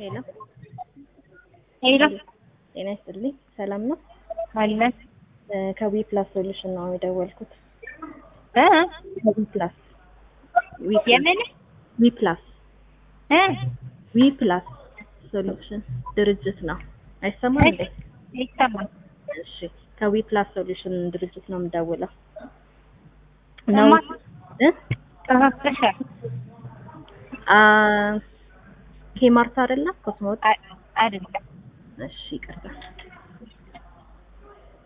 ሄሎ ሄሎ ጤና ይስጥልኝ። ሰላም ነው? አለን እ ከዊ ፕላስ ሶሉሽን ነው የደወልኩት። እ ከዊ ፕላስ ዊ ፕላስ የምን ዊ ፕላስ እ ዊ ፕላስ ሶሉሽን ድርጅት ነው። አይሰማም እንዴ? ይሰማል። እሺ ከዊ ፕላስ ሶሉሽን ድርጅት ነው የምደውለው። እማ እ ተሳስተሻል። አ ኬማርት አይደለም ኮስሞት አ- አይደለም እሺ ይቅርታ።